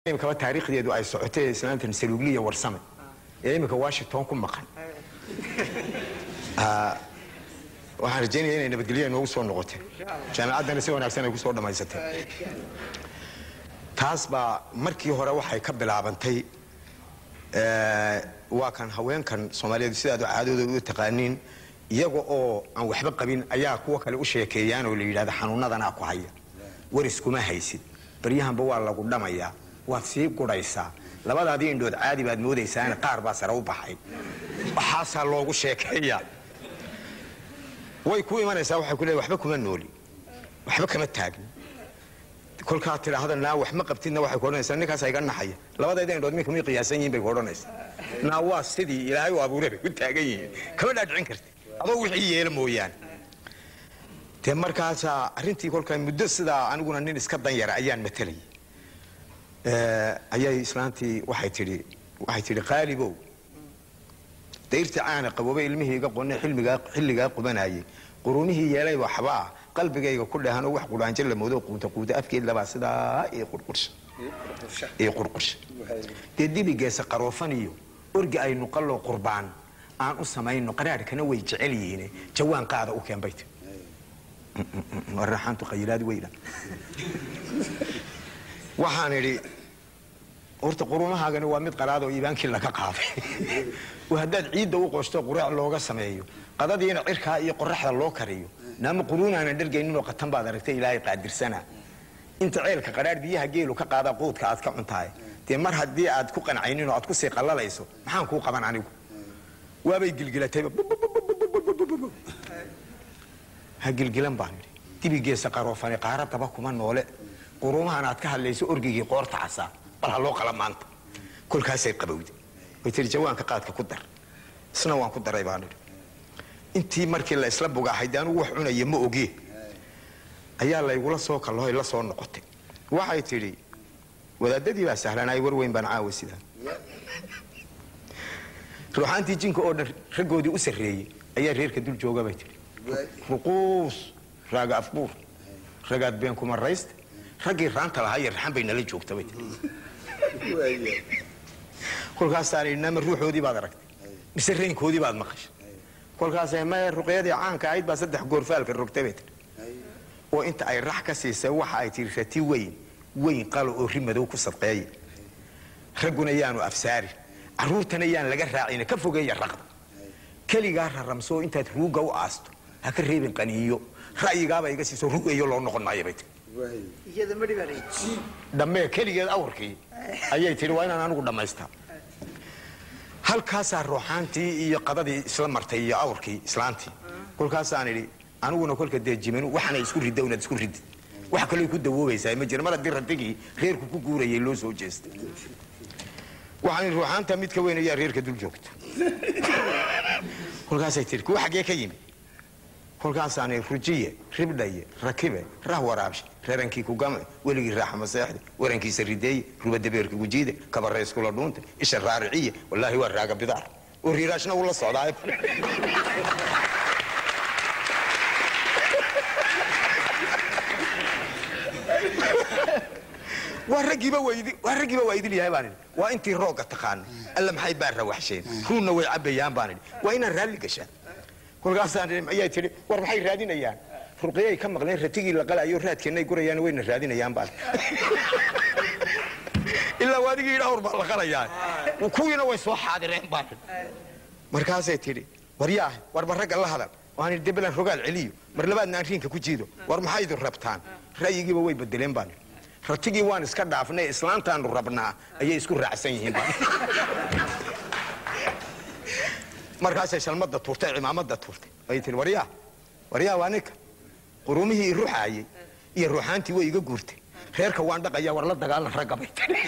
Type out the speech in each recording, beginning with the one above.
imikaba taariikhdeedu ay socotay islaantan saluugliya warsame ee iminka washington ku maqan Ah, waxaan rajaynaya inay nabadgelyo inoogu soo noqotay jaamacaddana si wanaagsan ay ku soo dhammaysatay taas baa markii hore waxay ka bilaabantay eh, waa kan haweenkan soomaaliyeed sidaad caadadooda u taqaaniin iyaga oo aan waxba qabin ayaa kuwa kale u sheekeeyaan oo la yidhahda xanuunadanaa ku haya waris kuma haysid baryahanba waa lagu dhamayaa waad sii gudhaysaa labadaadii indhood caadi baad moodaysaana qaar baa sare u baxay waxaasaa loogu sheekeeyaa way ku imanaysaa waxay ku leedahay waxba kuma nooli waxba kama taagin kolkaa tidhaahda naa wax ma qabtidna waxay ku odhanaysaa ninkaas iga naxaya labadeeda indhood minka may qiyaasan yihiin bay ku odhanaysaa naa waa sidii ilaahay u abuuray bay ku taagan yihiin kama dhaadhicin karti adoo wixii yeela mooyaane dee markaasaa arrintii kolkaa muddo sidaa aniguna nin iska danyara ayaan matalayay Eh, ayay islaantii waxay tidhi waxay tidhi qaalibow dayrtii caana qaboobay ilmihii iga qonay xilmigaa xilligaa qubanayay qurunihii yeelay waxbaa qalbigayga ku dheehanoo wax qudhaanjo la moodo quuta quuta afkeed labaa sidaa ii qurqursha ii qurqursha dee dibigeesa qaroofan iyo orgi aynu qalloo qurbaan aan u samayno qaraadhkana way jecel yihiine jawaan qaada u keen bay ti waraxaantu qayilaad weyda waxaan idhi horta qurumahaagani waa mid qaraad oo iibaankii laga qaaday oo haddaad ciidda u qoshto quraac looga sameeyo qadadiina cirkaa iyo qoraxda loo kariyo naama quruunaanan dhargayninoo qatan baad aragtay ilaahay qaadirsana inta ceelka qadhaadh biyaha geelu ka qaadaa quudka aad ka cuntahay dee mar haddii aad ku qancaynin oo aad kusii qallalayso maxaan kuu qaban anigu waabay gilgilatayba ha gilgilan baan idhi dibigeesa qaroofane qaaradaba kuma noole qurumahan aad ka hadlayso orgigii qoorta casaa bal ha loo qala maanta kolkaasay qabowday way tiri jawaanka qaadka ku dar isna waan ku daray baan idhi intii markii la isla bugaahay dee anugu wax cunaya ma ogee ayaa laygula soo kallahoy la soo noqotay waxay tidhi wadaadadii baa sahlanay war weyn baan caawa sidaa ruuxaantii jinka oo dhan raggoodii u sarreeyey ayaa reerka dul jooga bay tidhi ruquus raaga afbuur ragaad been kuma rayste raggii raanta lahaa iyo raxan bay nala joogta bay tidhi kolkaasaan idhi nama ruuxoodii baad aragtay mise reynkoodii baad maqashay kolkaasay maya ruqyadii caanka ahayd baa saddex goorfaalka rogtay bay tidhi oo inta ay rax ka siisay waxa ay tihi rati weyn weyn qalo oo ri madow ku sadqeeya ragguna yaanu afsaarin carruurtana yaan laga raacina ka fogeeya raqda keligaa raramsoo intaad ruugga u aasto ha ka reebin qaniiyo ra'yigaaba iga siiso rugayo loo noqon maayo bay tihi iyada madhi baa layihi dhammee keligeed awrkii ayay tidhi waa inaan anigu dhammaystaa halkaasaa ruuxaantii iyo qadadii isla martay iyo awrkii islaantii kolkaasaan idhi aniguna kolka dee jimanu waxaana isku ridda inaad isku ridid wax kaloo ku dawoobaysaa ma jira mar haddii radigii reerku ku guurayay loo soo jeestay waxaan idhi ruuxaanta mid ka weyn ayaa reerka dul joogta kolkaasay tidhi kuwa xaggee ka yimi kolkaasaan idhi rujiye ribdhaye rakibe rah waraabshe rarankii kugame weligii raaxa maseexde warankiisa rideeye rubadabeerka gujiide kabarayskula dhuunte isha raariciye wallaahi waa raaga bidaar oo riiraashna ula socdaa waa raggiiba waydi waa raggiiba waa idil yahay baan idhi waa intii roogga taqaana alla maxay baa rawaxsheen ruunna way cabayaan baan idhi waa inaan raalli gashaa kolkaasaan idhi ayaa tidhi war maxay raadinayaan ruqyay ka maqleen ratigii la qalayo raadkeennay gurayaan wayna raadinayaan baan ilaa waadigii idha awr baa la qalayaa kuwiina way soo xaadireen baan idhi markaasay tidhi war yaah warba ragga la hadal waan idhi debelan rogaal celiyo mar labaadna aan riinka ku jiido war maxay idin rabtaan ra'yigiiba way bedeleen baan idhi ratigii waan iska dhaafnay islaantaanu rabnaa ayay isku raacsan yihiin baan markaasay shalmada tuurtay cimaamada tuurtay ayay tihi waryaa waryaa waa ninka qurumihii i ruxaayey iyo ruuxaantii way iga guurtay reerka waan dhaqayaa war la dagaalan ragga bay tihi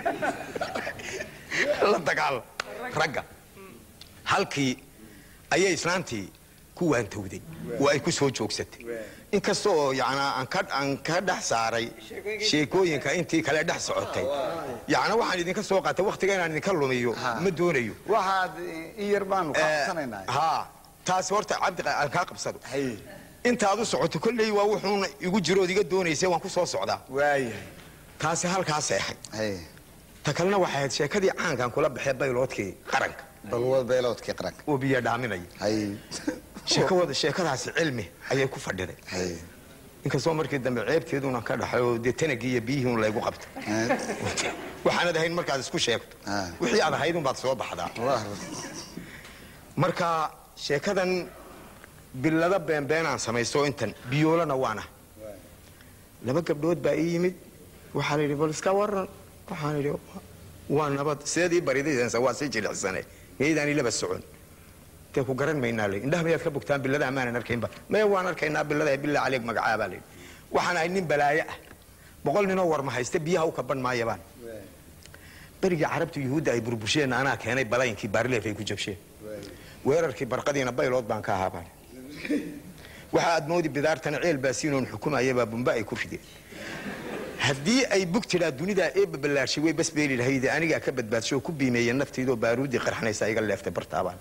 la dagaalan ragga halkii ayay islaantii ku waantowday oo ay ku soo joogsatay inkasta oo yanaa aan ka aan ka dhex saaray sheekooyinka intii kale dhex socotay yacnaa waxaan idinka soo qaatay wakhtiga inaan idinka lumiyo ma doonayo waxaad in yar baanu kaa qabsanaynaa haa taasi horta cabdi aan kaa qabsado intaad u socoto kolley waa wuxuuna igu jirood iga doonaysay waan ku soo socdaa waaya taasi halkaa seexay hay ta kalena waxay ahayd sheekadii caankan kula baxee bayloodkii qaranka balwad beeloodkii qaranka oo biyo dhaaminaya hay sheekawada sheekadaasi cilmi ayay ku fadhiday hay inkastoo markii dambe ceebteeduna ka dhaxay oo dee tanagii iyo biyihii un laygu qabta waxaanad ahayn markaad isku sheegto Ah. wixii aad ahayd unbaad soo baxdaa Wah, marka sheekadan bilada beenbeenaan samaysto intan biyoolana waana laba gabdhood baa ii yimid waxaa la yidhi bal iska waran waxaan idhi waa nabad sideedii baridaysansa waa sii jilicsane miyaydaan ilaba socon dee ku garan maynaa le indhaha mayaad ka bogtaan bilada amaanan arkaynba maya waan arkaynaa bilada bila caleeg magacaabaa la yidhi waxaan ahay nin balaayo ah boqol ninoo warma hayste biyaha u kaban maayabaan berigii carabta yuhuudda ay burbusheen anaa keenay balaynkii baarleef ay ku jabsheen weerarkii barqadiina baylood baan ka ahaabaan waxa aad moodi bidaartana ceel baasiinoon xukumayabaa bumba ay ku rideen haddii ay bug tidhaa dunidaa eebba ballaashay way basbeeli lahayde anigaa ka badbaadsho oo ku biimeeya naftaydoo baaruuddii qarxanaysa iga leeftay bartaabaan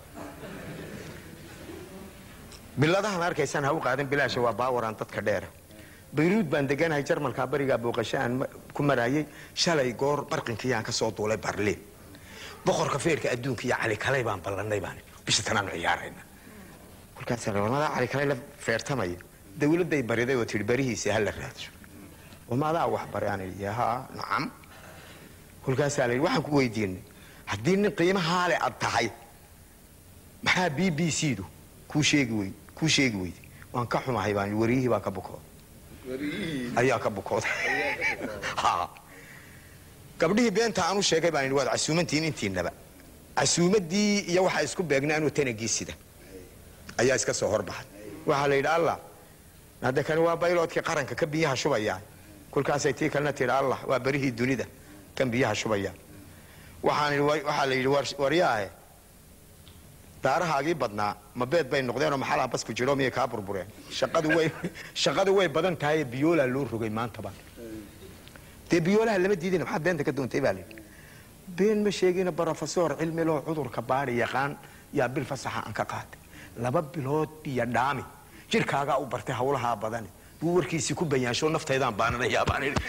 biladahan arkaysaan ha u qaadan bilaasha waa baawaraan dadka dheera bayruud baan deganahay jarmalkaa barigaa booqasho aan ma- ku maraayay shalay goor barqinkiyaan ka soo duulay barliin boqorka feerka adduunka iyo cali kalay baan ballanay baan bisha tanaanu ciyaarayna kolkaasa wamadaa cali kalay la feertamaya dawladday bariday oo tihi barihiisa ha la raadsho wamadaa wax baray aan idhi haa nacam kolkaasaa la yidhi waxaan ku weydiinay haddii nin qiimahaa le ad tahay maxaa b b c du kuu sheegi wey kuu sheegi weyday waan ka xumahay baan yidhi, wariyihii baa ka bukooday ayaa ka bukooday Ha. gabdhihii beenta aan u sheegay baan yidhi waad casuumantihiin intiinaba casuumaddii iyo waxaa isku beegnay anuu tanagii sida ayaa iska soo horbaxay waxaa la yidhi allah hadde kani waa bayloodkii qaranka ka biyaha shubaya kolkaasay tii kalena tidhi allah waa berihii dunida kan biyaha shubaya waxaan idhi wa- waxaa la yidhi war- waryaahe daarahaagii badnaa ma beed bay noqdeenoo maxalaa bas ku jiro miyay kaa burbureen shaqadu way shaqadu way badan tahay biyoolaa loo rogay maantaba dee biyoolaha lama diidina maxaad beenta ka doontay baa layidhi been ma sheegina brofesor cilmi loo cudurka baari yaqaan yaa bil fasaxa aan ka qaatay laba bilood biyo dhaami jirkaagaa u bartay hawlahaa badani buu warkiisii ku bayaansho naftaydaan baananayaa baan idhi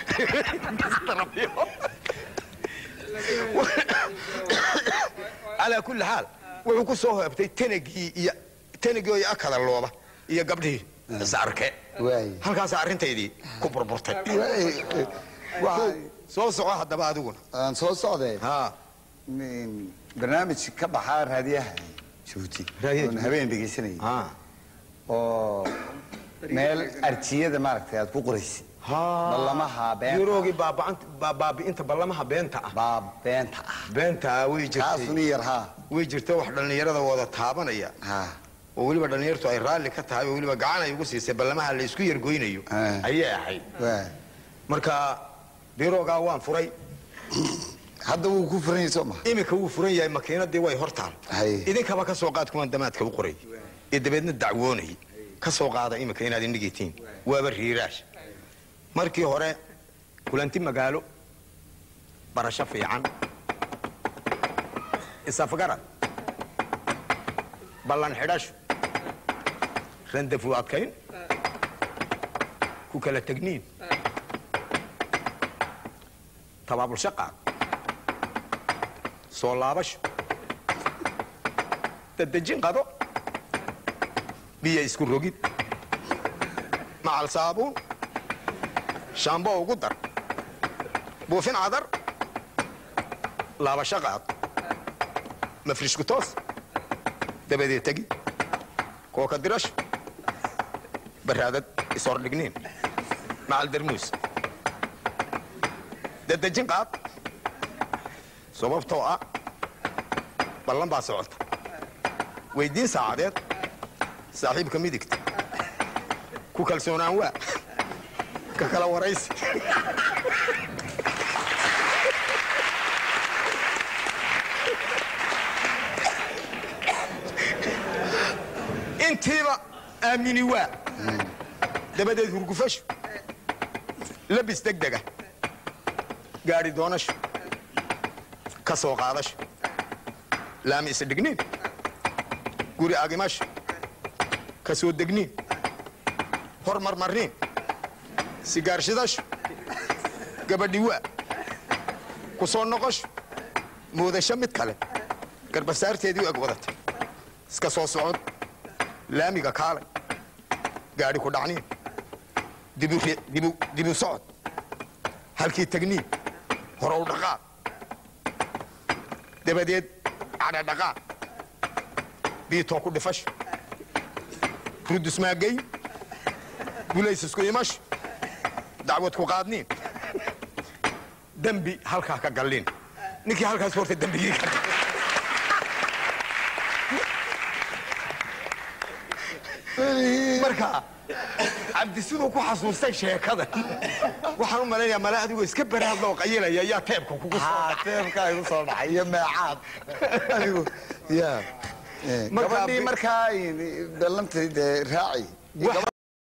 calaa kulli xaal wuxuu ku soo hoobtay tanagii iyo tanagii iyo akada looba iyo gabdhihii isarke waay halkaas arrintaydii ku burburtay Waay, waxa soo soco haddaba adiguna aan soo socday ha min- barnaamij ka baxaa raadiyaha jabuuti Raadiyaha oon Jabuuti. habeen dhegeysanayay ha oo meel arjiyada maaragtay aad ku qoraysid ballamaha beenta yuroogii baaba'ant- baa- baabi'inta ballamaha beenta ah baa beenta ah beenta ah way kaasuni jirtay yar haa way jirta wax dhallinyarada wada taabanaya ha oo weliba dhallinyartu ay raalli ka tahay oo weliba gacan ay ugu siisay ballamaha la isku yargoynayo Ah. ayay ahayd waay marka biroogaa waan furay hadda wuu ku furan yahay soo maha iminka wuu furan yahay makiinadii way hortaal Hay. idinkaba ka soo qaad kuwan damaadka u qoray ee dabeedna dacwoonayay ka soo qaada iminka inaad indhigitiin waaba riiraash markii hore kulanti magaalo barasho fiican isafgarad ballan xidhasho randafu adkayn ku kala tegniin tabaabulsho qaad soo laabasho dadejin qado biyo isku rogid macal saabuun shaambo ugu dar buufin cadar laabasho qaad mafrishku toos dabadeed tegi kooka dirasho baraadad ishordhigniin macal darmuus dadejin qaad sababtoo ah ballan baa socota weydiin saacadeed saaxiibka midigta ku kalsoonaan waa ka kala waraysi intiiba aamini waa dabadeed hurgufasho labis degdega gaari doonasho ka soo qaadasho laami isdhigniin guri agimasho ka soo degniin hormarmarniin sigaarshidasho gabadhi waa ku soo noqosho muudasho mid kale garbasaarteedii u eg wadatay iska soo socod laamiga kaalay gaadhi ku dhacniin dibu ri- dibu- dibu socod halkii tagniin horow dhaqaaq dabadeed cadha dhaqaaq biitoo ku dhifasho rudusmaagay gulays isku imasho dacwad ku qaadniin dembi halkaa ka galliin ninkii halkaas horta dembigii ka marka cabdi siduu ku xasuustay sheekada waxaan u malaynayaa male adigoo iska baraadloo qayilaya ayaa teebka kugu soo haa teebkaa igu soo dhacay iyo meecaad adigu ya Markaa gabadhii bi- markaa ballantay dee raaci Wax-